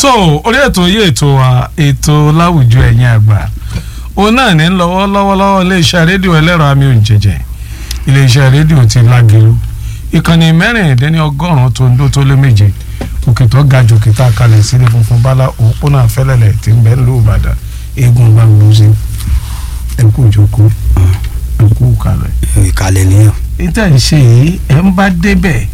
tó orí ètò yìí ètò wa ètò láwùjọ ẹ̀yin àgbà òun náà ní lọ́wọ́ lọ́wọ́lọ́wọ́ iléeṣẹ́ rédíò ẹlẹ́rọ àmì òǹjẹ̀jẹ̀ iléeṣẹ́ rédíò ti lágẹ̀lú ìkànnì mẹ́rìndínlọ́gọ́rùn-ún tó ń dó tó lé méje òkè tó ga jù kìtà kalẹ̀ sílé funfun bala òpónà fẹ́lẹ́lẹ̀ tí ń bẹ nílùú Ìbàdàn eégún gbàngbòsí ẹ̀kú ìjókòó ẹ̀kú kalẹ̀. ìkàlẹ̀ nìyẹn. ìtẹ̀ ń ṣe yìí ẹ̀ ń bá débẹ̀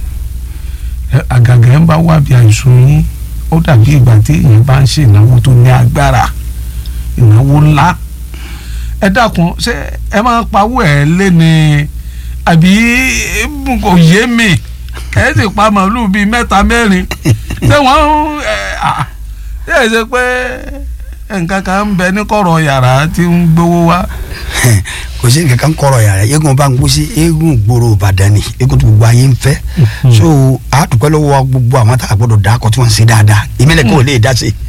àgàgà ẹ̀ ń bá wá bí àìsùn yín ó dàbí ìgbà tí èèyàn bá ń ṣe ìnáwó tó ní agbára ìnáwó ńlá ẹ dákun ṣé ẹ máa ń pawó ẹ lé ní àbí kò yé mi ẹ sì pa màálù bíi mẹ́ta mẹ́rin ṣé wọ́n ẹ ṣe é ṣe pé nǹkan kan ń bẹ ní kọ̀rọ̀ yàrá tí ń gbowó wá. kò sí nǹkan kan kọ̀rọ̀ yàrá eégún bá ń gbó sí eégún gbòòrò Ìbàdàn ni eégún tó gbogbo ayé ń fẹ́ so a dúpẹ́ lọ́wọ́ gbogbo àwọn tá a gbọ́dọ̀ dá akọ tí wọ́n ń ṣe dáadáa ìmílẹ̀ kò lè dá sí.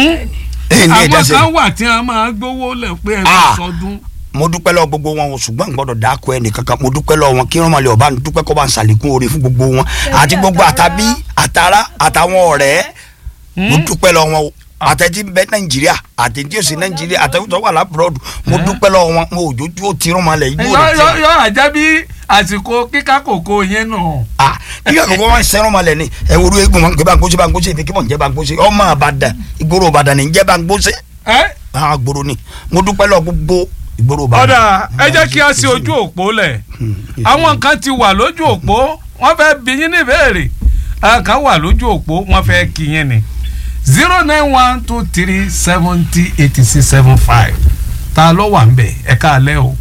àwọn kan wà tí a máa gbowó lẹ̀ pé ẹ bá sọdún. mo dúpẹ́ lọ́wọ́ gbogbo wọn ṣùgbọ́n n gbọ́dọ̀ dá akọ ẹnì kankan mo dúpẹ́ lọ́wọ́ wọn kí wọ́n máa lè ọba dúpẹ́ kọ́ bá ń ṣàlékún oore fún gbogbo wọn àti gbogbo àtàbí àtàrà àtàwọn ọ̀rẹ́ mo dúpẹ́ lọ́wọ́ wọn àtẹ̀tí bẹ nàìjíríà àtẹ̀tí òsì nàìjíríà àtẹ̀tí wà lábúròdù mo dúpẹ́ lọ́wọ́ wọn mo òjòjú ó tirun malẹ̀ igbó rẹ̀ yọ yọ àjẹ́ bí àsìkò kíká kòkó yẹn nù. ah kíkà kòkó wọn sẹ́run malẹ̀ ni ẹ wo eégún wọn kí bangbóse bangbóse ìfi kí wọn jẹ́ bangbóse ọmọ àbàdàn ìgboro ìbàdàn ní jẹ́ bangbóse. ẹ àwọn agboro ni mo dúpẹ́ lọ gbogbo ìgboro ìbàdàn. ọ̀dà ẹ jẹ́ kí a ṣe ojú òpó lẹ̀ àwọn kan ti wà lójú òpó wọ́n fẹ́ bí yín ní ìbéèrè àwọn kan wà lójú òpó wọ́n fẹ́ kí yín ni zero nine one two three seventy eighty six seven five ta ló wà ń bẹ̀ ẹ káalẹ́ o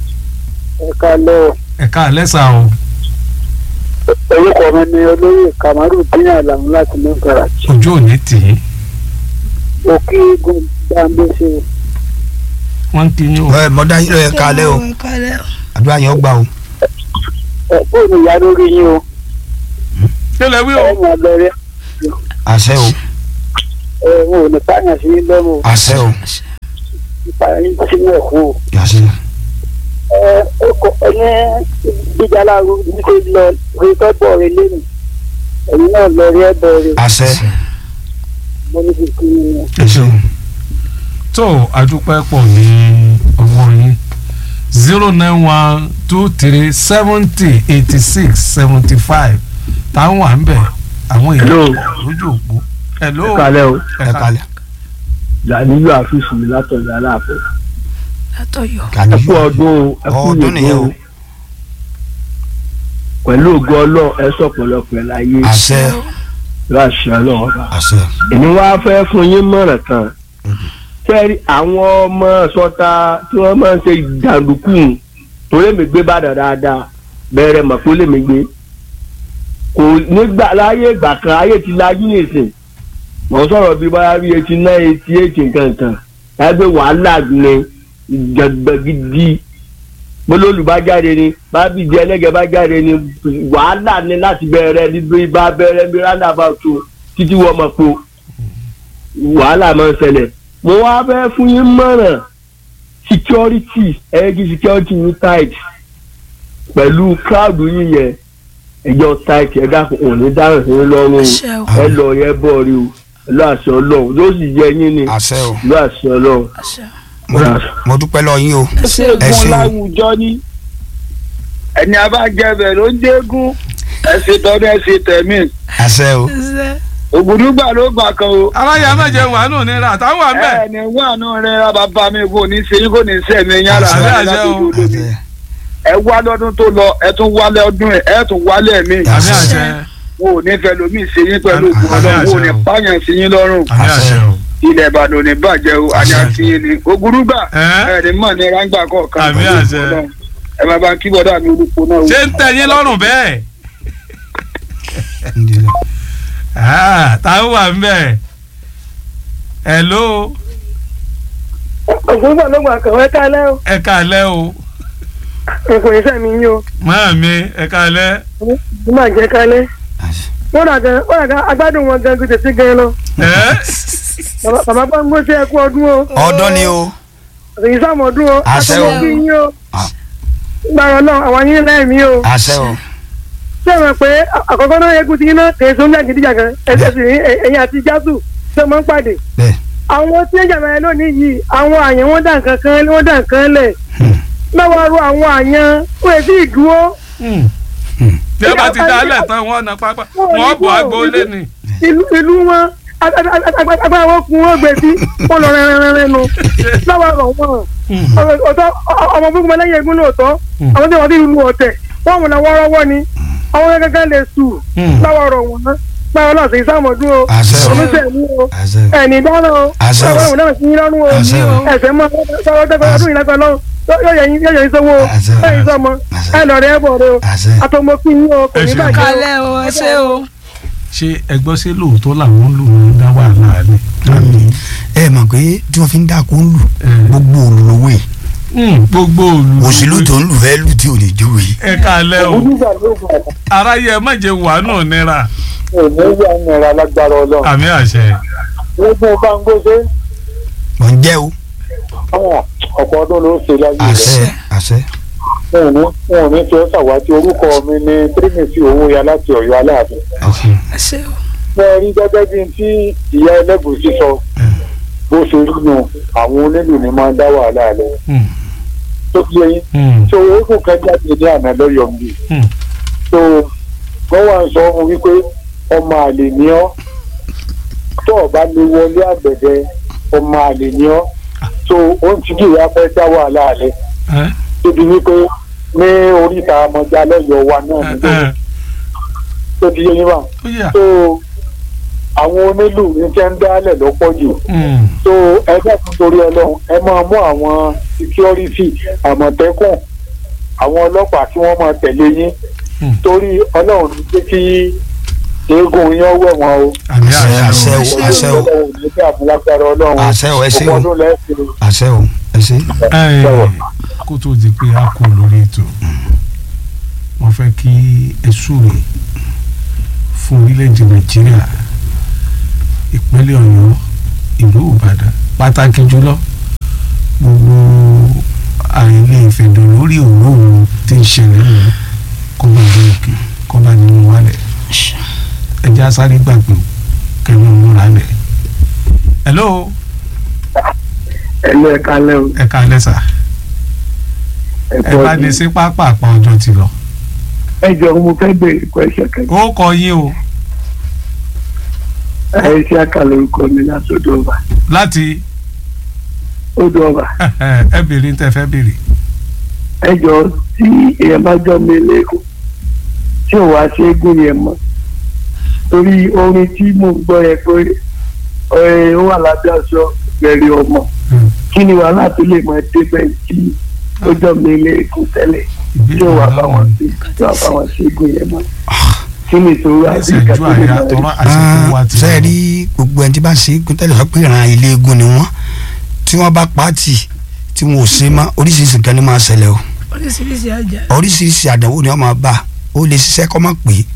ẹ káalẹ́ o ẹ káalẹ́ sà o orúkọ mi ni olóyè kamaru dín àlàmú láti ní garaji ojú òní tì í òkè eégún gbàǹdéṣe wọ́n ń kí yín o. ẹ mọ̀dá yín lọ ẹ kálẹ̀ o àdúrà yẹn ó gbà o. ẹ fóònù ìyá lórí yín o kí lẹ wí o. ẹ mọ abẹ́rẹ́ àṣẹ o ẹ wọn ò ní pààyàn sí yín lọ́rùn o àṣẹ o ìpààyàn yín sínú ẹ̀kọ́ o àṣẹ ẹ ó kọ ẹni gbígbà láàrú níṣẹ lọ rí tọ́gbọ̀ rẹ lẹ́nu ẹ̀yin náà lọ rí ẹ̀bọ̀ rẹ àṣẹ mo ní kí n ní ẹ ṣeun. tó àdúpẹ́ pọ̀ ní ọwọ́ yín zero nine one two three seventy eighty six seventy five táwọn wà ń bẹ̀ àwọn èèyàn Hello. lójú òpó. hello ẹ kálẹ́ o ẹ kálẹ̀ làníyọ àfíìsì mi látọ̀dọ̀ aláàfẹ́ látọ̀yọ́ ẹ kàní kú ọdún o ẹ kú ọdún nìyẹn o ìyèdún o pẹ̀lú ògo ọlọ́run ẹ sọ̀pọ̀lọpọ̀ ẹ̀ láyé àṣẹ láṣẹ ọlọ́run ọba àṣẹ èmi wá fẹ́ fún yín mọ̀ràn kan kẹ́rì àwọn ọmọ sọta tí wọ́n máa ń ṣe jàǹdùkú torí mi gbé bàdàn dáadáa bẹ̀rẹ̀ mọ̀ pé ó lè mi gbé kò nígbà láyé ìgbà kan ayé ti lajú nìsín mọ̀ ń sọ̀rọ̀ bí báyà bí eighty nine eighty eight nǹkan kan ẹgbẹ́ wàhálà ni ìjàgbẹ́ gidi bólólù bá jáde ni bábíjì ẹlẹ́gẹ̀ bá jáde ni wàhálà ni láti bẹ̀rẹ̀ níbi bá bẹ̀rẹ̀ bí roundabout títí wọ́n mọ̀ po wàhálà máa ń ṣẹlẹ̀ mo wá fẹ́ fún yín mọ̀ràn security ẹ̀ẹ́dì security yín tight pẹ̀lú crowd yín yẹn ẹjọ́ tight ẹ dákun òní dáhùn sí yín lọ́rùn àṣẹ o ẹ lọ yẹ bọ́ọ̀rì o lọ àṣẹ ọlọ́run yóò sì yẹ yín ni àṣẹ o lọ àṣẹ ọlọ́run. àṣẹ mo mo dúpẹ́ lọ yín o ẹ ṣẹ́gun ṣeun láwùjọ ní ẹni abájẹbẹ ló ń dégún ẹsẹ tọdún ẹsẹ tẹmí àṣẹ o àṣẹ ògùdùgbà ló gbà kan o aláya méje wà nù nira táwọn wà ń bẹ̀. ẹni wà nù rẹ bàbá mi kò ní sẹ́yìn kò ní sẹmí yàrá Àṣẹ, rẹ àṣẹ láti o. dúró lómi àṣẹ ẹ wá lọ́dún tó lọ ẹ tún wálé ọdún ẹ ẹ tún wálé mi àmì àṣẹ wọn ò ní fẹ́ lómi sẹ́yìn pẹ̀lú Àmì ògùn Ọlọ́run àṣẹ wọn ò ní o. pààyàn sí yín lọ́rùn àmì àṣẹ o ilẹ̀ Ìbàdàn ò ní bàjẹ́ o àní Àṣẹ. àti yín ni ògùdùgbà Ẹ́? ẹ ní mọ̀ ní ráńgbà kọ̀ọ̀kan Àmì àṣẹ. ẹ máa bá kí bọ́dà mi olùkọ́ náà o. ṣé ń tẹ̀ yín lọ́rùn bẹ́ẹ̀ ǹdílẹ̀ Ah, táwọn wà ń bẹ̀. hello ògùdùgbà ló gbà kàn wẹ́ kálẹ́ o ẹ káalẹ́ o ẹ̀kọ́ iṣẹ́ mi yín o máa mi ẹ káalẹ́ mo máa jẹ́ kálẹ́ àṣẹ wọ́n rà gan wọ́n rà gan agbádùn wọn gan gbèsè sí gan lọ ẹ bàbá bàbá gbọ́ngbó sí ẹkú ọdún o ọdún ni o èyí sáàmù ọdún o Àṣẹ o. àtúntò kí yín o Ah. gbàrọ̀ náà àwọn yín lẹ́ẹ̀mí o àṣẹ o ṣé ẹ mọ̀ pé àkọ́kọ́ náà eégún ti yín náà kèé sóńjà gidigidi gan ẹsẹ̀ sì ní ẹ̀yìn àti jásù ṣe máa ń pàdé bẹ́ẹ̀ àwọn tí ń jàmbá yẹn lónìí yìí àwọn àyàn wọn dà nǹkan kan wọn dà nǹkan lẹ̀ lọ́wọ́ ru àwọn àyàn ó yẹ sí ìdúró bí ẹ bá ti dálẹ̀ tán wọ́n na pápá wọ́n bọ̀ agboolé ni. ìlú ìlú wọn agbára wọn kun wọn gbé sí wọn lọ rẹrẹrẹrẹ nu lọ́wọ́ rọ̀ wọn ọ̀tọ̀ ọmọ gbogbo ẹlẹ́yìn egun lóòótọ́ àwọn tí wọ́n ti lu ọ̀tẹ̀ wọ́n mú lọ́wọ́ rọ́wọ́ ni àwọn gẹ́gẹ́ lè sù lọ́wọ́ rọ̀ wọn báwo náà sì sàmọ̀dún o Àṣẹ o. oníṣẹ́ni o àṣẹ ẹni dáná o Àṣẹ o. ọlọ́run náà sí yín lọ́rùn o Àṣẹ o. ẹsẹ̀ mọ́ sọ́wọ́ tẹ́kọ̀ọ́ ọdún yìí lágbàá lọ́rùn yóò yẹ yín yóò yẹ yín sọ́wọ́ o Àṣẹ o. ẹ̀yin sọ́mọ Àṣẹ. ẹ lọ rẹ ẹ bọ̀ rẹ o àṣẹ àtọmọkí yín o kò Ẹ ní ṣeun. bàjẹ́ o. kalẹ̀ o ẹ ṣé o. ṣé ẹgbọ́n sí lóòótọ́ làwọn lù ń dá wàhálà ni. ẹ mọ̀ pé tí wọ́n fi ń dà kó ń lù Mm. gbogbo olùlówó yìí gbogbo olù. òṣèlú tó ń lù fẹ́ lù tí ò ní jó yìí. ẹ kalẹ̀ o onígbà ló gbà aráyé ẹ má jẹ wàánù nira òní yà ń nira lágbára ọlọ́run àmì àṣẹ. gbogbo báńgóṣe mọ̀ ń jẹ́ o ọ̀pọ̀ ọdún ló ṣe láyé àṣẹ àṣẹ wọn ò ní wọn ò ní fi ọ́ ṣàwátì orúkọ mi ní tírímìtì owó ya láti ọ̀yọ́ aláàfin ẹ ṣé o. wọ́n rí gẹ́gẹ́ bí tí ìyá ẹlẹ́gùsí sọ bó ṣe rí nu àwọn onílù ni máa ń dá wàhálà rẹ̀ Mm, tó fi ẹyin mm, tó oògùn kan jáde ní àná lọ́yọ̀ mi mm. tó wọ́n wá ń sọ fún wípé ọmọ àlè ni ọ́ tó o bá lè wọlé àgbẹ̀dẹ ọmọ àlè ni ọ́ tó o ń tìjú ìyá fẹ́ dá wàhálà rẹ̀ ẹ tóbi wípé ní oríta ọmọdé lọ́yọ̀ wa náà ẹ nígbà ẹ tó ti yé yín wà ó yà. tó àwọn onílù ní tẹ́ ń dálẹ̀ lọ́pọ̀ jù Mm, so ẹ dákun torí ọlọ́run ẹ máa mú àwọn security àmọ̀tẹ́kùn àwọn ọlọ́pàá tí wọ́n máa tẹ̀lé yín Hmm. torí ọlọ́run ní pé kí eégún yẹn wẹ̀ wọ́n o. àmì àṣẹ àṣẹ àṣẹ o. o àṣẹ o ọlọ́run ní bí àmúlágbára ọlọ́run àṣẹ o ẹ ṣé o ọmọ ọdún lẹ́sìn àṣẹ o ẹ ṣé. Ẹ, kó tó di pé a kú lórí ètò mo fẹ́ kí ẹ súre fún orílẹ̀-èdè nàìjíríà ìpínlẹ̀ ọ̀yọ́ ìlú ìbàdàn pàtàkì jùlọ gbogbo àìlè ìfẹ̀dọ̀ lórí òróòrùn tí ń ṣẹlẹ̀ nínú kọ́ba ní òkè kọ́ba nínú wálẹ̀ ẹjẹ́ asáré gbàgbé o kẹ́mi múra lẹ̀. hello ẹ̀lú ẹ̀ka lẹ́wọ̀ ẹ káalẹ́ sà ẹ bá ní sí pápá àpá ọjọ́ ti lọ. ẹ jọ mo fẹ́ béèrè question kan ó kọ yín o ẹ ṣe àkàlẹ̀ orúkọ mi látọ̀dọ̀ ọba láti odò ọba ẹ béèrè tẹ fẹ́ béèrè. ẹ jọ tí èèyàn bá jọ mi lẹ́kọ̀ọ́ tí ò wá ṣe é gùn yẹn mọ́ torí orin tí mò ń gbọ́ yẹn pé ẹ ó wà lábẹ́ aṣọ bẹ̀rẹ̀ ọmọ kí ni wàhálà tó lè máa débẹ̀ tí ó jọ mi lẹ́kọ̀ọ́ tẹ́lẹ̀ tí ò wá bá wọn sí tí ò wá bá wọn ṣe é gùn yẹn mọ́ kí ni ìṣòro àti ìṣẹ́jú ìkàtúntò àyà náà tọrọ àsìkò wa ti ṣe rí gbogbo ẹni tí bá ṣe é tẹ́lẹ̀ sọ pé ìran ilé eégún ni wọ́n tí wọ́n bá pàtì tí wọn ò ṣe mọ́ oríṣiríṣi nǹkan ni máa ṣẹlẹ̀ o oríṣiríṣi àjà. oríṣiríṣi àdánwò ni wọ́n máa bá ó lè ṣiṣẹ́ kọ́ máa pè é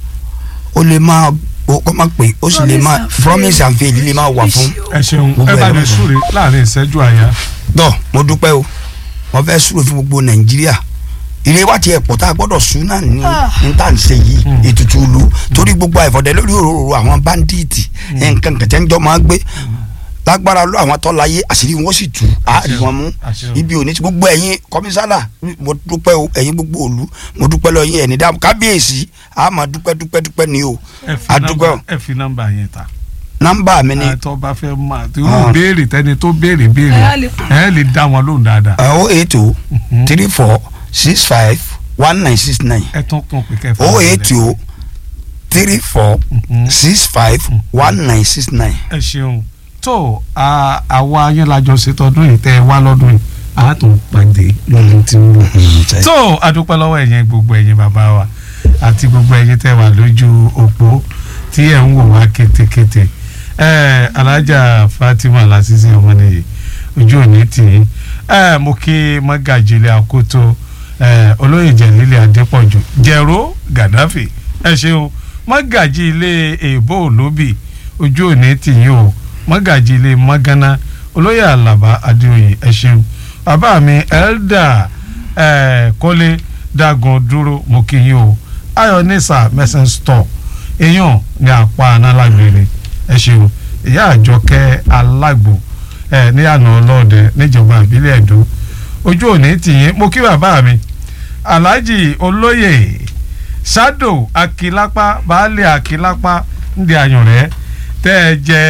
ó lè máa ó kọ́ máa pè é ó sì lè máa promise and fail lè máa wà fún. ẹ ṣeun Gbogbo ẹ bá ẹ̀ ní lọ́wọ́. súre láàrin ìṣẹ́jú àyà. tọ́ mo dúpẹ́ o mo fẹ́ súre fún gbogbo nàìjíríà ilé wa tiẹ̀ pọ̀ tá a gbọ́dọ̀ sún náà ní ní tá à ń ṣe yìí ètùtù ìlú torí gbogbo àìfọ̀dẹ lórí òróró àwọn báńdíìtì nǹkan kẹ̀tẹ́ ń jọ máa gbé lágbára lọ àwọn tọ́lá yé àṣírí wọn sì tú àárí wọn mú àṣẹ o. ibi òní tí gbogbo ẹ̀yin kọmísánná mo dúpẹ́ o ẹ̀yin gbogbo òlu mo dúpẹ́ lọ yín ẹ̀ní dáàmú kábíyèsí a máa dúpẹ́ dúpẹ́ dúpẹ́ ní o ẹ fi a dúpẹ́ o nọ́mbà ẹ fi nọ́mbà yẹn ta. nọ́mbà mi ni àtọ́ bá fẹ́ máa tí Ah. yóò béèrè tẹ́ni tó béèrè béèrè Ẹ á lè pè. ẹ lè dá wọn lóhùn dáadáa. o eight o three four six five one nine six nine ẹ tún kún pé kẹfà. o eight o three four Mhm. six five one nine six nine. ẹ ṣeun tó a- àwa yẹn lajọ ṣètọdún yìí tẹ ẹ wá lọ́dún yìí a tún pàdé lọ́dún tí ń bọ̀. tó adúpẹ́ lọ́wọ́ ẹ̀yin gbogbo ẹ̀yin bàbá wa àti gbogbo ẹ̀yin tẹ́ wà lójú òpó tí ẹ̀ ń wò wá kétékété ẹ̀ alájà Fatima Lasisi ọmọnìyí ojú òní tì í ẹ̀ mo kí mọ́gàjìlẹ̀ àkótó ẹ̀ olóyè jẹ̀lílẹ̀ adépọ̀jù jẹ̀rọ Gaddafi ẹ̀ ṣeun mọ́gàjì ilé èbó olóbì ojú òní tì í o mọ́gàjì ilé mọ́gánná olóyè àlàbá adéoyè ẹ̀ ṣeun bàbá mi elda ẹ̀ kọ́lé dagun dúró mo kí yín o ayọ̀ nisa mẹ́sàn store èèyàn ní apá análágbére ẹ ṣeun ìyá àjọkẹ́ alágbo ẹ̀ ní àná ọlọ́ọ̀dẹ níjọba ìbílẹ̀ èdò ojú òní tìyín mo kí bàbá mi alhaji olóyè sado akilapa baálé akilapa ndí àyànrẹ́ tẹ́ ẹ jẹ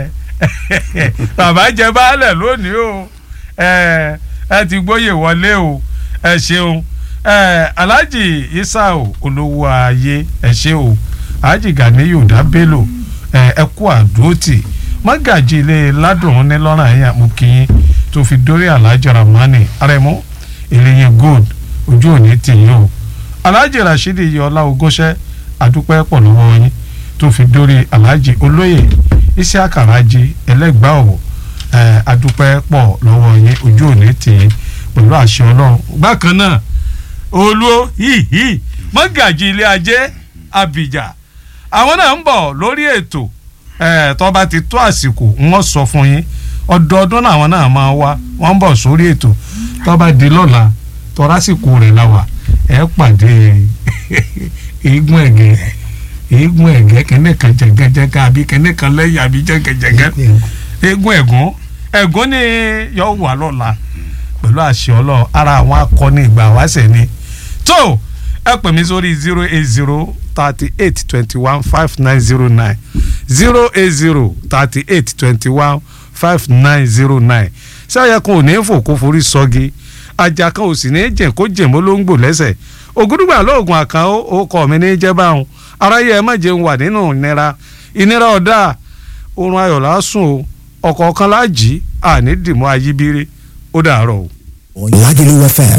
bàbá jẹ baálẹ̀ lónìí o ẹ ẹ ti gbóyè wọlé o ẹ ṣeun ẹ alhaji isao olówó ayé ẹ ṣe o alhaji ganiyu dábélò ẹ ẹ kú àdóòtì mọ́gàjì ilé ládùn ní lọ́rùn ẹ̀yà mú kí yín tó fi dórí alhaji ramani arẹmú ìlẹyìn gold ojú òní tìyín o alhaji rasheed iyọlá ogóṣẹ́ àdúpẹ́ pọ̀ lọ́wọ́ yín tó fi dórí alhaji olóyè isiaka raji ẹlẹ́gbàá ọ̀wọ̀ ẹ̀ àdúpẹ́ pọ̀ lọ́wọ́ yín ojú òní tìyín pẹ̀lú àṣẹ ọlọ́run bákan náà olú hìhì mọ́gàjì ilé ajé abidjan àwọn náà ń bọ̀ lórí ètò ẹ̀ tó bá ti tó àsìkò wọ́n sọ fún yín ọdọọdún làwọn náà máa wá wọ́n ń bọ̀ sórí ètò tó bá di lọ́la tọ́rásìkò rẹ̀ la wà ẹ̀ pàdé eégún ẹ̀gẹ́ eégún ẹ̀gẹ́ kẹ́nẹ́ kan jẹ̀gẹ́jẹ̀gẹ́ àbí kẹ́nẹ́ kan lẹ́yìn àbí jẹ̀gẹ́jẹ̀gẹ́ eégún ẹ̀gún ẹ̀gún ni yọ wà lọ́la pẹ̀lú àṣẹ ọlọ́run ara àwọn akọni ìgbà wáṣẹ̀ ni tó ẹ pè mí sórí zero eight zero thirty eight twenty one five nine zero nine zero eight zero thirty eight twenty one five nine zero nine sáyà kan ò ní fò kó forí sọ́gi ajá kan ò sì ní jẹ̀ kó jẹ̀ mọ́ ló ń gbò lẹ́sẹ̀ ògúdùgbà lóògùn àkàn ó kọ́ mi ní jẹ́ báwọn aráyé ẹ má jẹun wà nínú ìnira ìnira ọ̀dà oorun ayọ̀ lásùn o ọ̀kọ̀ọ̀kan láàjì àní dìmọ́ ayíbírí ó dàárọ̀ o. Lagelu FM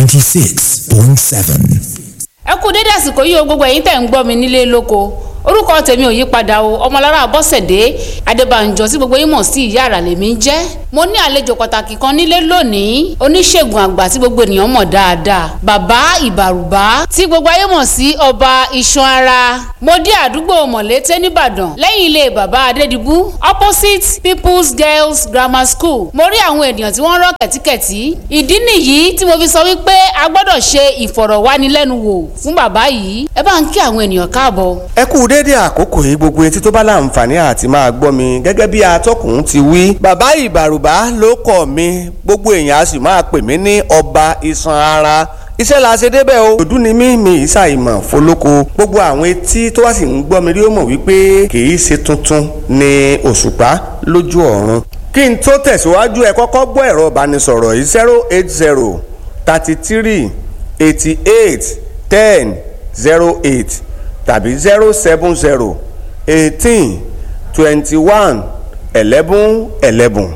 96.7. ẹ kú dédé àsìkò yìí o gbogbo ẹ̀yin tẹ̀ ń gbọ́ mi nílé lóko orúkọ tèmi ò yí padà o ọmọlára bọ́sẹ̀dé adébànjọ tí gbogbo yín mọ̀ sí ìyá àrà lèmi ń jẹ́ mo ní àlejò pàtàkì kan nílé lónìí oníṣègùn àgbà tí gbogbo ènìyàn mọ̀ dáadáa bàbá ìbàrùbá tí gbogbo ayé mọ̀ sí ọba iṣan ara mo dé àdúgbò mọ̀lété nìbàdàn lẹ́yìn ilé bàbá adédìbú opposite people's girls grammar school mo rí àwọn ènìyàn tí wọ́n rọ́ kẹ̀tíkẹ̀tí ìdí nìyí tí mo fi sọ wípé a gbọ́dọ̀ ṣe ìfọ̀rọ̀wánilẹ́nuwò fún bàbá yìí ẹ bá ń kí àwọn ènìyàn káàbọ̀. ẹ kú déédé àkókò yìí gbogbo etí tó bá láǹfààní àti máa gbọ́ mi gẹ́gẹ́ bí atọ́kùn ti wí. bàbá ìbàrùbá ló kọ̀ mi gbogbo èèyàn a sì máa pè mí ní ọba iṣan ara iṣẹ́ la ṣe débẹ̀ o. òdú ni mí mi ìṣà ìmọ̀ fọlọ́kọ gbogbo àwọn etí tó wá sì ń gbọ́ mi rí ó mọ̀ wípé kì í ṣe tuntun ni òṣùpá lójú ọ̀run. kí n tó tẹ̀síwájú ẹ kọ́kọ́ gbọ́ ẹ̀rọ ìbánisọ̀rọ̀ yìí zero eight zero thirty three eighty eight ten zero eight tàbí zero seven zero eighteen twenty one eleven eleven.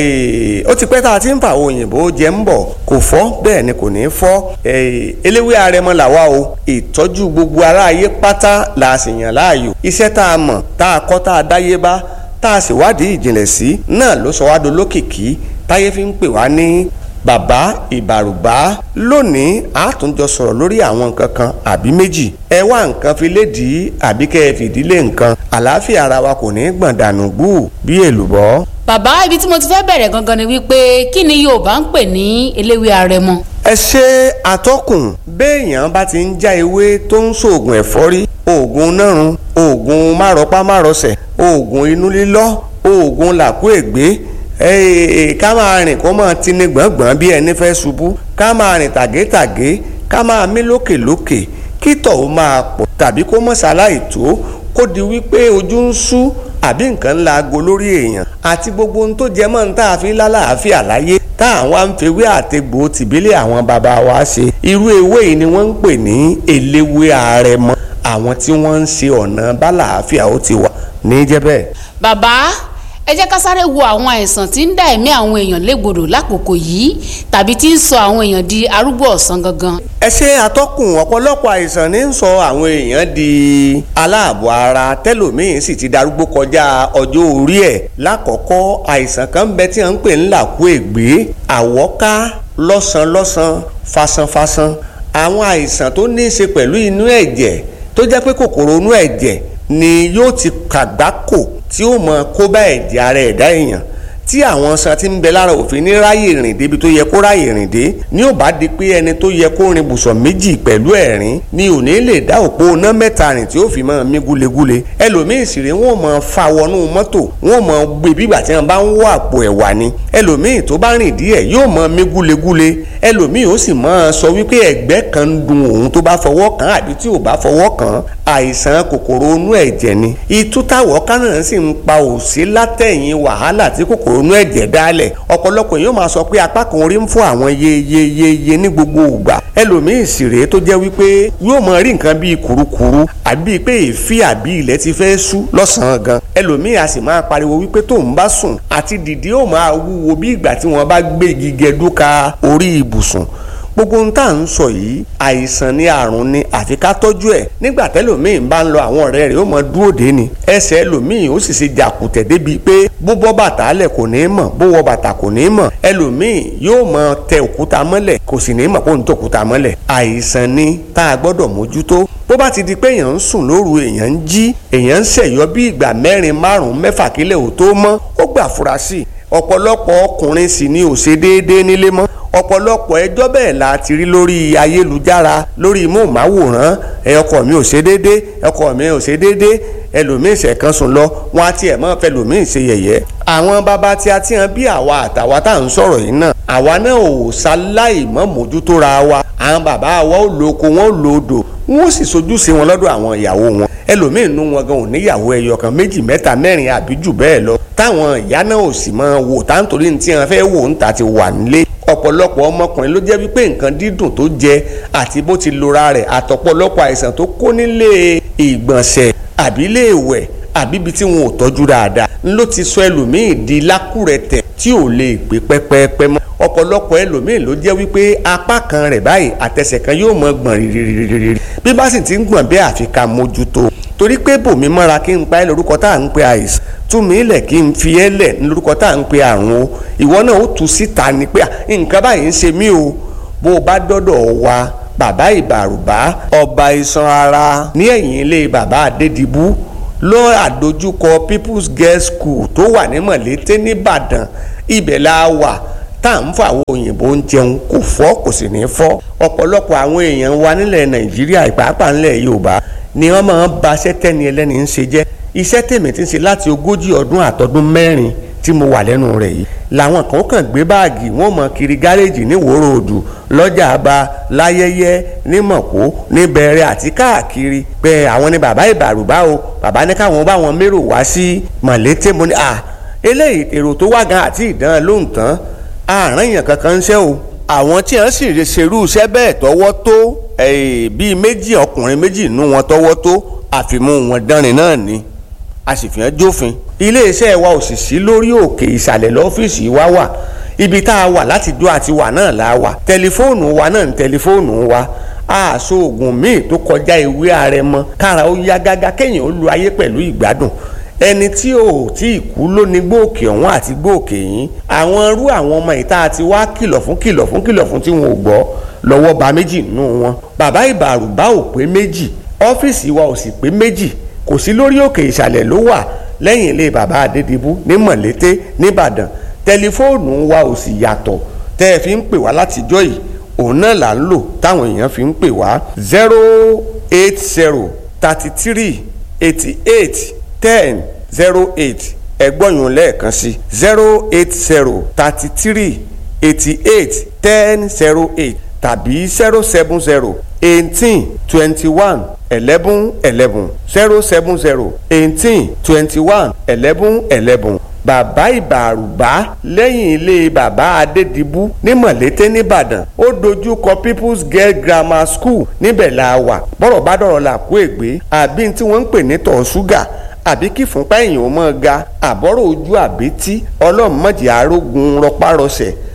ó ti pẹ́ tá a ti ń fa àwọn òyìnbó jẹ́ ń bọ̀ kò fọ́ bẹ́ẹ̀ ni kò ní fọ́ eléwé arẹmọ làwa o ìtọ́jú gbogbo aráyé pátá la sì yàn láàyò iṣẹ́ tá a mọ̀ tá a kọ́ tá a dáyé bá tá a sì wádìí ìjìnlẹ̀ sí náà ló sọ wá dolókìkí táyé fi ń pè wá ní bàbá ìbàrùbá lónìí a tún jọ sọ̀rọ̀ lórí àwọn nǹkan kan àbí méjì ẹ wá nǹkan fi lédìí àbí kẹ́ ẹ fìdílé nǹkan àlàáfíà ara wa kò ní gbọ̀n dànù gbù bí èlùbọ́. bàbá ibi tí mo ti fẹ́ bẹ̀rẹ̀ gangan ni wípé kí ni yorùbá ń pè ní eléwé arẹmọ. ẹ ṣe àtọkùn béèyàn bá ti ń já ewé tó ń ṣoògùn ẹ̀fọ́rí oògùn nárun oògùn márọpá márọsẹ̀ oògùn inú lílọ́ oògùn làkúègbé ká máa rìn kó máa tini gbọ̀ngbọ̀n bí ẹni fẹ́ ṣubú ká máa rìn tàgétàgé ká máa mí lókèlókè kí tọ̀ ó máa pọ̀ tàbí kó mọ̀ ṣaláì tó kó di wípé ojú ń ṣú àbí nǹkan ńlá aago lórí èèyàn àti gbogbo ohun tó jẹ mọ́ ní tá a fi lálàáfíà láyé tá àwọn àǹfẹ̀wé àtẹ̀gbò tìbílẹ̀ àwọn bàbá wa ṣe irú ewé yìí ni wọ́n ń pè ní eléwé àrẹ̀mọ àwọn tí wọ́n ń ṣe ọ̀nà bálàáfíà ó ti wà ní jẹ́bẹ̀. bàbá ẹ jẹ́ ká sáré wo àwọn àìsàn tí ń dá ẹ̀mí àwọn èèyàn légbodò lákòókò yìí tàbí tí ń sọ àwọn èèyàn di arúgbó ọ̀sán gangan. ẹ ṣe àtọkùn ọ̀pọ̀lọpọ̀ àìsàn ní ń sọ àwọn èèyàn di aláàbọ̀ ara tẹ́lòmíín sì ti darúgbó kọjá ọjọ́ orí ẹ̀ lákọ̀ọ́kọ́ àìsàn kan bẹ tí wọ́n ń pè ń làkú ègbé àwọ́ká lọ́sàn-lọ́sàn fasanfasan àwọn àìsàn tó ní í ṣe pẹ̀lú inú ẹ̀jẹ̀ tó jẹ́ pé kòkòrò inú ẹ̀jẹ̀ ni yóò ti kàgbákò tí ó mọ kó bá ẹ̀jẹ̀ ara ẹ̀dá èèyàn tí àwọn san ti ń bẹ lára òfin ní ráyè rìn débi tó yẹ kó ráyè rìn dé ní ò bá di pé ẹni tó yẹ kó rin bùsọ̀ méjì pẹ̀lú ẹ̀rín ni ò ní lè dá òpó iná mẹ́ta rìn tí ó fi máa mí gúlegúle ẹlòmíì sì rè wọ́n máa fa wọnú mọ́tò wọ́n máa gbé bígbà tí wọ́n bá ń wọ àpò ẹ̀wà ni ẹlòmíì tó bá rìn díẹ̀ yóò máa mí gúlegúle ẹlòmíì ó sì máa sọ wípé ẹ̀gbẹ́ kan ń dun òun tó bá fọwọ́ kàn àbí tí ò bá fọwọ́ kàn àìsàn kòkòrò inú ẹ̀jẹ̀ ni ìtútàwọ̀ kánà sì ń pa òsí látẹ̀yìn wàhálà tí kòkòrò inú ẹ̀jẹ̀ dálẹ̀ ọ̀pọ̀lọpọ̀ yóò máa sọ pé apá kan orí ń fún àwọn yeyeyeye ní gbogbo ìgbà ẹlòmíì sì rèé tó jẹ́ wípé yóò máa rí nǹkan bíi kùrukùru àbí pé èéfì àbí ilẹ̀ ti fẹ́ sú lọ́sàn-án gan ẹlòmíì a sì máa pariwo wípé tóun bá sùn àti dìde ó máa wúwo bí ìgbà tí wọ́n bá gbé igi gẹdúka orí ibùsùn gbogbo ohun tá à ń sọ yìí àìsàn ni àrùn ni àfi ká tọ́jú ẹ̀ nígbà tẹ́lòmíì bá ń lọ àwọn ọ̀rẹ́ rẹ̀ ó mọ dúró dé ni ẹsẹ̀ ẹlòmíì ó sì ṣe jàkùtẹ̀ débi pé bó bọ́ bàtà lẹ̀ kò ní í mọ̀ bó wọ bàtà kò ní í mọ̀ ẹlòmíì yóò mọ tẹ òkúta mọ́lẹ̀ kò sì ní í mọ̀ kó ń tẹ òkúta mọ́lẹ̀ àìsàn ni tá a gbọ́dọ̀ mójútó bó bá ti di pé èèyàn ń sùn lóru èèyàn ń jí èèyàn ń ṣẹ̀yọ́ bí ìgbà mẹ́rin márùn-ún mẹ́fà kílẹ̀ ò tó mọ́ ó gbà fura sí i ọ̀pọ̀lọpọ̀ ọkùnrin sì ni ò ṣe déédéé nílé mọ́ ọ̀pọ̀lọpọ̀ ẹjọ́ bẹ́ẹ̀ la ti rí lórí ayélujára lórí móhùnmáwòrán ẹ ọkọ mi ò ṣe déédéé ọkọ mi ò ṣe déédéé ẹlòmíín ṣẹ̀kan sùn lọ wọn á tiẹ̀ mọ́ fẹ́ lòmíín ṣe yẹ̀yẹ́ àwọn bàbá tí a ti hàn bí àwa àtàwa tá à ń sọ̀rọ̀ yìí náà àwa náà ò ṣaláì mọ́ mójútó ra wa àwọn bàbá wa ò lo oko wọn ò lo odò wọn ò sì sojú sí wọn lọ́dọ̀ àwọn ìyàwó wọn ẹlòmíín nú wọn gan ò níyàwó ẹyọ kan méjì mẹ́ta mẹ́rin àbí jù bẹ́ẹ̀ lọ táwọn ìyá náà ò sì máa wò táǹtorí ní tí wọn fẹ́ wò ń ta ti wà nílé ọ̀pọ̀lọpọ̀ ọmọkùnrin ló jẹ́ wípé nǹkan dídùn tó jẹ àti bó ti lora rẹ̀ àtọ̀pọ̀lọpọ̀ àìsàn tó kó nílé ìgbọ̀nsẹ̀ àbí ilé ìwẹ̀ àbí ibi tí wọn ò tọ́jú dáadáa ló ti sọ ẹlòmíì di lákùrẹ̀tẹ̀ tí ò lè gbé pẹ́pẹ́pẹ́ mọ́ ọ̀pọ̀lọpọ̀ ẹlòmíì ló jẹ́ wípé apá kan rẹ̀ báyìí àtẹsẹ̀ kan yóò mọ gbọ̀n rírírírírí bí bá sì ti ń gbọ̀n bẹ́ẹ̀ àfi ká mójútó torí pé bòmí mọ́ra kí n pa ẹ́ lórúkọ tá à ń pe àìsàn tún mí lẹ̀ kí n fi ẹ́ lẹ̀ ní lórúkọ tá à ń pe àrùn o ìwọ náà ó tu síta ni pé nǹkan báyìí ń ṣe mí o bó o bá dọ́dọ̀ wa bàbá ìbàrùbá ọba iṣan ara ní ẹ̀yìn ilé bàbá adédìbú ló àdójúkọ people's girls school tó wà ní mọ̀lété nìbàdàn ibẹ̀ la wà tá à ń fọ àwọn òyìnbó ń jẹun kò fọ́ kò sì ní fọ́ ọ̀pọ̀lọpọ̀ àwọn èèyàn wa nílẹ̀ nàìjíríà ìpàápàá nílẹ̀ yorùbá ni wọ́n máa ń ba iṣẹ́ tẹ́ni ẹlẹ́ni ń ṣe jẹ́ iṣẹ́ tèmi ti ń ṣe láti ogójì ọdún àtọdún mẹ́rin tí mo wà lẹ́nu rẹ̀ yìí làwọn kan kàn gbé báàgì wọn mọ kiri gáréèjì ní wòrò òdù lọ́jà àbá láyẹyẹ ní mọ̀kó ní bẹ̀rẹ̀ àti káàkiri pé àwọn ni bàbá ìbàrùbá o bàbá ní káwọn bá wọn mérò wá sí mọ̀lété mo ní à eléyìí èrò tó wá gan àti ìdán lóhùn tán àárín èèyàn kankan ń ṣe o àwọn tí wọ́n sì ṣerú iṣẹ́ bẹ́ẹ̀ tọwọ́ tó bíi méjì ọkùnrin méjì nú wọn tọwọ́ tó àfimú wọn dánrin náà ni a sì fi hàn jófin iléeṣẹ́ wa ò sì sí lórí òkè ìsàlẹ̀ lọ́fíìsì wa wà ibi tá a wà láti dó àti wà náà la wà tẹlifóònù wa náà ní tẹlifóònù wa àṣọ oògùn míì tó kọjá ìwé àrẹ̀mọ kára ó yá gágá kéèyàn ó lu ayé pẹ̀lú ìgbádùn ẹni tí ò tí ì kú ló ní gbòòkè ọ̀hún àti gbòòkè yín àwọn irú àwọn ọmọ ìta àti wá kìlọ̀ fún kìlọ̀ fún kìlọ̀ fún tí wọn ò gbọ́ lọ́wọ́ ba méjì nù wọn bàbá ìbàrùbá ò pé méjì ọ́fíìsì wa ò sì pé méjì kò sí lórí òkè ìsàlẹ̀ ló wà lẹ́yìn ilé bàbá adédìbú ní mọ̀lété nìbàdàn tẹlifóònù wa ò sì yàtọ̀ tẹ́ ẹ fi ń pè wá látijọ́ yìí òun náà là ń lò táwọn èèyàn fi ń pè wá zero eight zero thirty three eighty eight ten zero eight ẹgbọ́nyún lẹ́ẹ̀kan sí zero eight zero thirty three eighty eight ten zero eight tàbí zero seven zero eighteen twenty one eleven eleven zero seven zero eighteen twenty one eleven eleven bàbá ìbàrùbá lẹ́yìn ilé bàbá adédìbú ní mọ̀lété nìbàdàn ó dojú kọ people's girl grammar school níbẹ̀ la wà bọ́rọ̀ bá dọ̀rọ̀ là kó ègbé àbí tí wọ́n ń pè ní tọ̀ ṣúgà àbí kí fúnpá èèyàn mọ́ ga àbọ̀rọ̀ ojú àbítí ọlọ́mọdé arógun rọpárọsẹ̀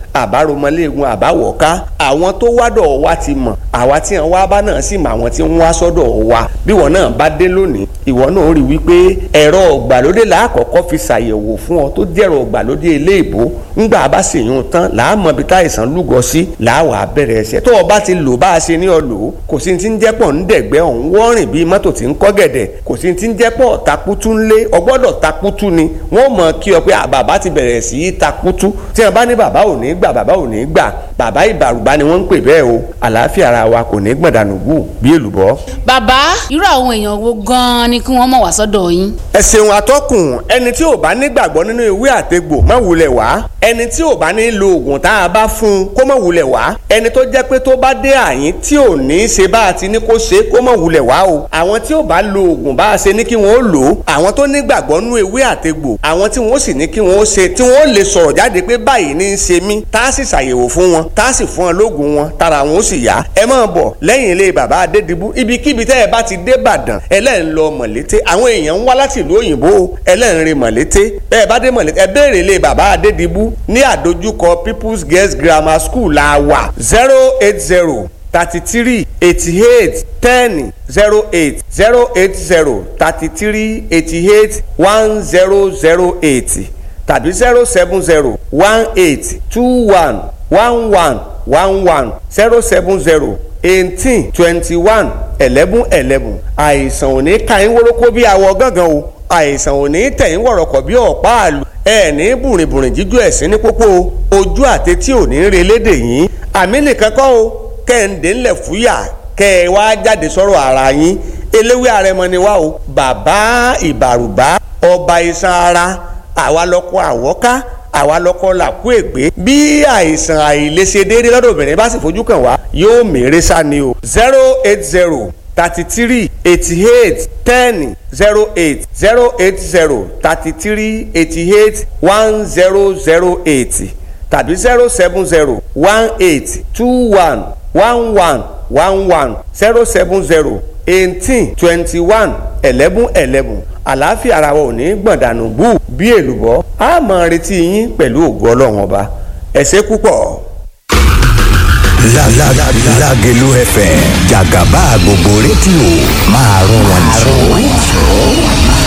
àbáromọléegun àbáwọ̀ká àwọn tó wádọ̀ wa ti mọ̀ àwa tí wọn wá bá náà sì mọ àwọn tí ń wá sọ́dọ̀ wa bí wọn náà bá dé lónìí ìwọ náà rí wípé ẹ̀rọ ọ̀gbàlódé làákọ̀ọ́kọ́ fi ṣàyẹ̀wò fún ọ tó jẹ́rọ ọ̀gbàlódé eléèbó ńgbà bá sì yún tán làámọ̀ bí táìsàn lúgọ sí làáwà bẹ̀rẹ̀ ẹsẹ̀ tó o bá ti lò bá a ṣe ní ọ lò ó kò sí ti ń jẹ́pọ̀ ń dẹ̀gbẹ́ ọ̀hún wọ́rìn bíi mọ́tò tí ń kọ́ gẹ̀dẹ̀ kò sí ti ń jẹ́pọ̀ takutu ńlé ọgbọ́dọ̀ takutu ni wọ́n mọ̀ kí ọ pé bàbá ti bẹ̀rẹ̀ sí í takutu tí wọ́n bá ní bàbá ò ní gbà bàbá ò ní gbà bàbá ìbàrùbá ni wọ́n ń pè bẹ́ẹ̀ o àlàáfíà ara wa kò ní gbọ̀dànù gù bí èlùbọ́. bàbá irú àwọn èèyàn wo gan-an ni kí wọ́n mọ̀ wá sọ́dọ̀ yín. ẹ ṣeun atọ́kùn ẹni tí ò bá nígbàgbọ́ nínú ìwé àtegbò má wulẹ̀ wá ẹni tí ò bá ní lo oògùn tá a bá fún un kó má wulẹ̀ wá ẹni tó jẹ́ pé tó bá dé àyín tí ò ní í ṣe bá a ti ní kó ṣe kó má wulẹ̀ wá o àwọn tí ò bá lo oògùn bá a ṣe ní kí wọ́n ó lò ó àwọn tó nígbàgbọ́ nínú ìwé àtegbò àwọn tí wọ́n sì ní kí wọ́n ó ṣe tí wọ́n ó lè sọ̀rọ̀ jáde pé báyìí ní í ṣe mí tá a sì ṣàyẹ̀wò fún wọn tá a sì fún wọn lóògùn wọn tára wọn ó sì yá ẹ máa bọ̀ lẹ́yìn ilé bàbá adédìbú ibikíbi tẹ́ ẹ bá ti dé Ìbàdàn ẹlẹ́rìn lọ mọ̀lété àwọn èèyàn ń wá láti ìlú òyìnbó ẹlẹ́rìn rìn mọ̀lété bẹ́ẹ̀ bá dé mọ̀lété ẹ béèrè ilé bàbá adédìbú ní àdójúkọ People's Girls Grammar School la wà zero eight zero thirty three eighty eight ten zero eight zero eight zero thirty three eighty eight one zero zero eight tàbí zero seven zero one eight two one one one one one zero seven zero eighteen twenty one eleven eleven àìsàn ò ní ka yín wórókó bí awọ gángan o àìsàn ò ní tẹ̀ yín wọ̀rọ̀kọ̀ bí ọ̀pá àlù ẹ ní bùrìnbùrìn jíjú ẹ̀sìn ní pópó ojú àtẹtí ò ní re lédè yín àmì nìkan kọ́ o kẹ́hìndé ńlẹ̀ fúyà kẹ́ ẹ wá jáde sọ̀rọ̀ ara yín eléwé àrẹmọ ni wá o bàbá ìbàrùbá ọba iṣan ara àwa lọkọ àwọ́ká àwa lọkọ làkú ègbé bí àìsàn àìlèṣe déédéé lọ́dọ̀ obìnrin bá sì fojú kàn wá yóò mèrè sá ni o zero eight zero thirty three eighty eight ten zero eight zero eight zero thirty three eighty eight one zero zero eight tàbí zero seven zero one eight two one one one one one zero seven zero eighteen twenty one eleven eleven àlàáfíà ara wa ò ní gbọ̀ndànù bú bí èlùbọ́ a máa retí yín pẹ̀lú ògo ọlọ́run ọba ẹ ṣé púpọ̀. Lágẹ̀lú FM jàgàbá gbogbo rédíò máa rún wọn jù.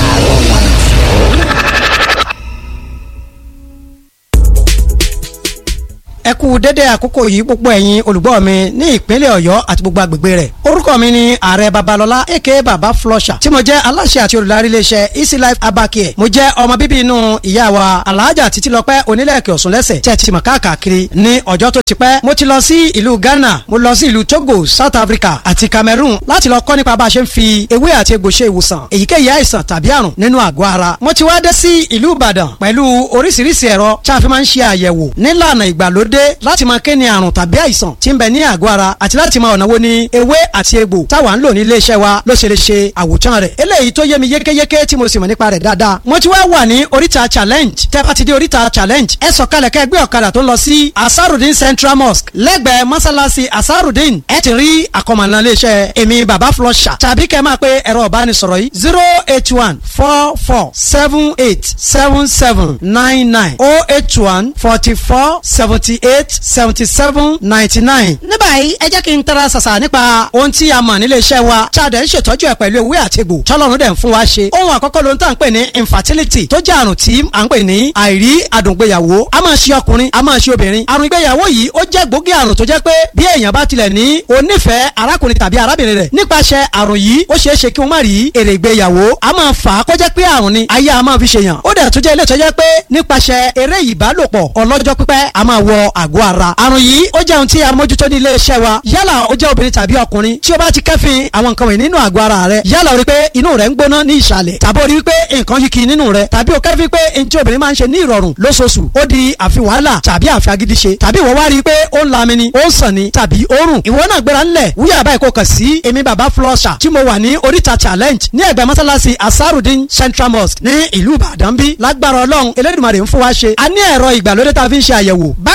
ẹ kú dédé àkókò yìí gbogbo ẹ̀yin olùgbọ́ mi ní ìpínlẹ̀ ọ̀yọ́ àti gbogbo agbègbè rẹ̀ orúkọ mi ni ààrẹ babalọlá aka baba flusher tí mo jẹ́ aláṣẹ àti olùdarí iléeṣẹ́ easy life abacare mo jẹ́ ọmọ bíbí inú ìyá wa alhaja títílọpẹ́ onílẹ̀kẹ̀ ọ̀sùn lẹ́sẹ̀ tí ẹ ti mọ̀ káàkiri ní ọjọ́ tó ti pẹ́ mo ti lọ sí ìlú ghana mo lọ sí ìlú togo south africa àti cameroon láti lọ kọ́ nípa bá a ṣe ń fi ewé àti egbò ṣe ìwòsàn èyíkéyìí àìsàn tàbí àrùn nínú àgọ́ ara mo ti wá dé sí ìlú ìbàdàn pẹ̀lú oríṣiríṣi ẹ̀rọ tí a fi máa ń ṣe àyẹ̀wò nílànà ìgbàlódé dé láti máa kéne àrùn tàbí àìsàn tí ń bẹ ní àgọ́ ara àti láti máa ọ̀nà wo ni ewé àti egbò táwa ń lò ní iléeṣẹ́ wa ló ṣe lè ṣe àwòtán rẹ̀ eléyìí tó yé mi yékéyéké tí mo sì mọ̀ nípa rẹ̀ dáadáa mo ti wá wà ní oríta challenge tẹ́ bá ti dé oríta challenge ẹ sọ̀kalẹ̀ kẹ́ gbé ọ̀kadà tó ń lọ sí asarudin central mosque lẹ́gbẹ̀ẹ́ mọ́sálásí asarudin ẹ ti rí àkọmọ̀nà iléeṣẹ́ èmi baba flusher tàbí kẹ́ máa pe ẹ̀rọ ìbánisọ̀rọ̀ yìí zero eight one four four seven eight seven seven nine nine oh eight one forty four seventy eight seventy seven ninety nine. ní báyìí ẹ jẹ́ kí n tara ṣàṣà nípa ohun tí a mọ̀ nílé iṣẹ́ wa tí a dẹ̀ ń ṣètọ́jú ẹ̀ pẹ̀lú ewé àti egbò tọ́lọ́run dẹ̀ ń fún wa ṣe. ohun àkọ́kọ́ ló ń tà ń pè ní infertility tó jẹ́ àrùn tí à ń pè ní àìrí àdùngbéyàwó a máa ṣe ọkùnrin a máa ṣe obìnrin. àrùn ìgbéyàwó yìí ó jẹ́ gbòógì àrùn tó jẹ́ pé bí èèyàn bá tilẹ̀ ní onífẹ̀ẹ́ arákùnrin tàbí arábìnrin rẹ̀ nípasẹ̀ àrùn yìí ó ṣeé ṣe kí wọ́n má rí èrè ìgbéyàwó a máa fà á kó jẹ́ pé àrùn ni ayé a máa fi ṣèyàn ó dẹ̀ tún jẹ́ ilé tó jẹ́ pé nípasẹ̀ eré ìbálòpọ̀ ọlọ́jọ́ pípẹ́ a máa wọ àgọ́ ara àrùn yìí ó jẹ́ ohun tí a mójútó ní iléeṣẹ́ wa yálà ó jẹ́ obìnrin tàbí ọkùnrin tí ó bá ti kẹ́fìn àwọn nǹkan wọ̀nyí nínú àgọ́ ara rẹ̀ yálà ó rí pé inú rẹ̀ ń gbóná ní ìsàlẹ̀ tàbí ó rí pé nǹkan yìí kì í nínú rẹ̀ tàbí ó kẹ́fìn pé n tí obìnrin máa ń ṣe ní ìrọ̀rùn lóṣooṣù ó di àfi wàhálà tàbí àfi agídí ṣe tàbí ìwọ wá rí i pé ó ń lami ni ó ń sàn ni tàbí ó rùn ìwọ náà gbéra ńlẹ̀ wúyà báyìí kò kàn sí èmi bàbá flusher tí mo wà ní oríta challenge ní ẹgbẹ́ mọ́sálásí asarudin central mosque ní ìlú ìbàdàn bí lágbára ọlọ́run elédùnmarè ń fún wa ṣe a ní ẹ̀rọ ìgbàlódé tá a fi ń ṣe àyẹ̀wò bákan náà la sì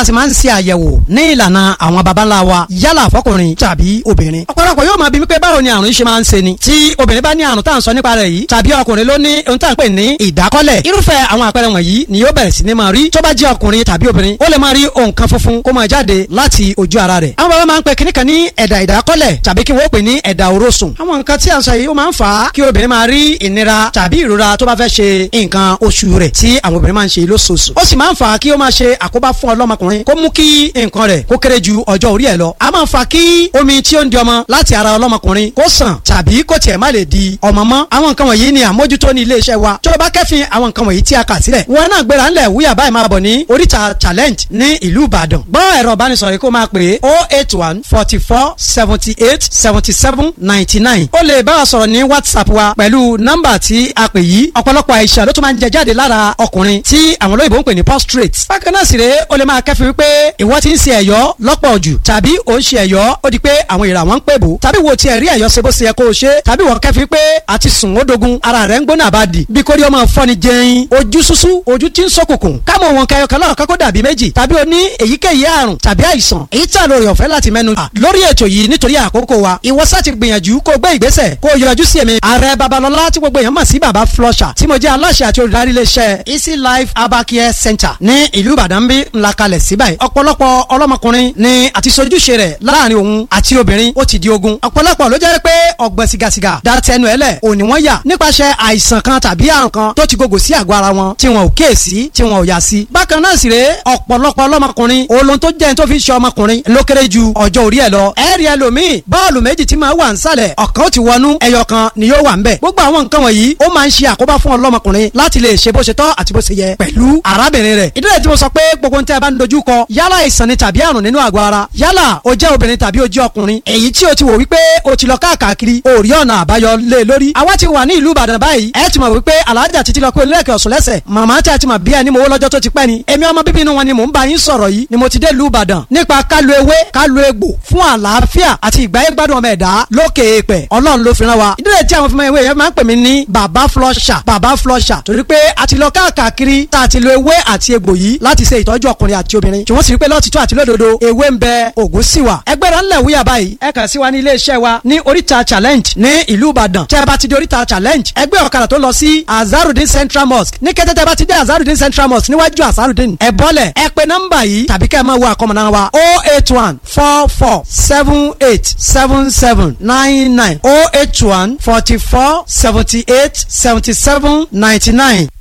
sì máa ń ṣe àyẹ̀wò ní ìlànà àwọn baba ńlá wa yálà fọkùnrin tàbí obìnrin ọ̀pọ̀lọpọ̀ yóò máa bí mi pé báwo ni àrùn yìí ṣe máa ń ṣe ni tí obìnrin bá ní àrùn tá à ń sọ nípa rẹ̀ yìí tàbí ọkùnrin ló ní ohun tá à ń pè ní ìdákọ́lẹ̀ irúfẹ́ àwọn àpẹẹrẹ wọ̀nyí ni yóò bẹ̀rẹ̀ sí ní máa rí tó bá jẹ́ ọkùnrin tàbí obìnrin ó lè máa rí nǹkan funfun kó máa jáde láti ojú ara rẹ̀ àwọn bàbá máa ń pe kíní kan ní ẹ̀dà ìdákọ́lẹ̀ tàbí kí wọ́n pè ní ẹ̀dà òrósùn àwọn nǹkan tí à ń sọ yìí ó máa ń fà á kí obìnrin máa rí ìnira tàbí ìrora tó bá fẹ́ ṣe nǹkan oṣù rẹ̀ tí àwọn obìnrin máa ń ṣe lóṣooṣù ó sì máa ń fà á kí ó máa ṣe àkóbá fún ọlọ́mọkùnrin kó mú kí nǹkan rẹ̀ kó kéré ju ọjọ́ orí ẹ̀ lọ a máa ń fà kí omi tí ó ń di ọmọ láti ara ọlọ́mọkùnrin kó sàn tàbí kó tiẹ̀ má lè di ọmọ mọ́ àwọn nǹkan wọ̀nyí ni àmójútó ní iléeṣẹ́ wa tó o bá kẹ́fìn àwọn nǹkan wọ̀nyí tí a kà sílẹ̀ wọn náà gbéra ńlẹ̀ wúyà báyìí máa bọ̀ ní oríta challenge ní ìlú ìbàdàn gbọ́ ẹ̀rọ ìbánisọ̀rọ̀ yìí kó máa pè é oh eight one forty four seventy eight seventy seven ninety nine ó lè bá wa sọ̀rọ̀ ní whatsapp wa pẹ̀lú nọ́mbà tí a pè yìí ọ̀pọ̀lọpọ̀ àìsàn ló tún máa ń jẹ jáde lára ọkùnrin tí àwọn olóyìnbó ń pè ní prostrate bákan náà sì rèé ó lè máa kẹ́fìn wípé ìwọ ti ń ṣe ẹ̀yọ́ lọ́pọ̀ jù tàbí ò ń ṣe ẹ̀yọ́ ó di pé àwọn ìrà wọn ń pè bò tàbí wo tiẹ̀ rí ẹ̀yọ́ ṣe bó ṣe yẹ kó o ṣe tàbí wọ́n kẹ́fìn pé àti sùn ó dogun ara rẹ̀ ń gbóná àbádì bí kórìí ọmọ fọ́ni jẹun ojú ṣúṣú ojú tí ń ṣókùnkùn kámọ̀ wọn kẹyọ kan lọ́ọ̀kan kó dàbí méjì tàbí o ní èyíkéyìí àrùn tàbí àìsàn èyí tí àlọ́ rẹ̀ ọ̀fẹ́ láti mẹ́nu bà lórí ètò yìí nítorí àkókò wa ìwọ sá ti gbìyànjú kó gbé ìgbésẹ̀ kó yọjú sí èmi ààrẹ babalọlá tí gbogbo èèyàn mọ̀ sí baba flusher tí mo jẹ́ aláṣẹ àti olùdarí iléeṣẹ́ easy life abacare center ní ìlú ìbàdàn bí ńlá kalẹ̀ síbẹ̀ ọ̀pọ̀lọpọ̀ ọlọ́mọkùnrin ni àti sojúṣe rẹ̀ láàrin òun àti obìnrin ó ti di ogun ọ̀pọ̀lọpọ̀ ló jẹ́ pé ọ̀gbẹ́ sigasiga da tẹnu ẹ̀ lẹ̀ òní wọ́n yà nípasẹ̀ àìsàn kan tàbí àrùn kan tó ti gògò sí àgọ́ ara wọn tí wọn ò kíyèsí tí wọn ò yà sí. bákan náà sì rèé ọ̀pọ̀lọpọ̀ ọlọ́mọkùnrin olóhun tó jẹ́ ní tó fi ṣe ọmọkùnrin ló kéré ju ọjọ́ orí ẹ̀ lọ. ẹ̀rí ẹlòmíì bọ́ọ̀lù méjì tí máa wà ń sàlẹ̀ ọ̀kan ó ti wọnú ẹyọ kan ni yóò wà ń bẹ̀. gbogbo àwọn nǹkan wọ̀nyí ó máa ń ṣe àkóbá fún ọlọ́mọkùnrin láti lè ṣe bó ṣe tọ́ àti bó ṣe yẹ pẹ̀lú arábìnrin rẹ̀. ìdílé tí mo sọ pé gbogbo ntẹ́ bá ń dojú kọ yálà ìsàn ni tàbí àrùn nínú àgọ́ ara yálà o jẹ́ obìnrin tàbí o jẹ́ ọkùnrin èyí tí o ti wò wípé o ti lọ káàkiri o rí ọ̀nà àbáyọ lé lórí. àwa ti wà ní ìlú Ìbàdàn báyìí ẹ ti mọ̀ wípé alájà títí lọ pé olùlẹ̀kẹ̀ ọ̀sùn lẹ́sẹ̀ màmá tí a ti mọ̀ bí ẹni mo wó lọ́jọ́ tó ti pẹ́ ni èmi ọmọ bíbí inú wọn ni mò ń bá yín sọ̀rọ̀ yìí ni mo ti dé ìlú Ìbàdàn nípa kálu ewé kálu egbò fún àlàáfíà àti ìgbáyé gbádùn ọmọ ẹ̀dá lókè èèpẹ̀ Ọlọ́run ló fi rán wa ìdílé tí àwọn fúnmọ́ ewé yẹn máa ń pè mí ní bàbá flusher bàbá flusher torí pé a ti lọ káàkiri tá a ti lo ewé àti egbò yìí láti ṣe ìtọ́jú ọkùnrin àti obìnrin tí wọ́n sì rí pé lọ́tìtọ́ àti lódodo ewé ń bẹ ògùn sì wà ẹgbẹ́ra ńlẹ̀ wúyà báyìí ẹ kàn sí wa ní iléeṣẹ́ wa ní oríta challenge ní ìlú Ìbàdàn tẹ́ ẹ bá ti di oríta challenge ẹgbẹ́ ọ̀kadà tó lọ sí Azarudin Central Mosque ní kété tẹ́ ẹ bá ti dé Azarudin Central Mosque níwájú Azarudin ẹ bọ́lẹ̀ ẹ pe nọ́mbà yìí tàbí kẹ́ ẹ máa wo àkọmọ̀nà wa o eight one four four seven eight seven seven nine nine o eight one forty four seventy eight seventy seven ninety nine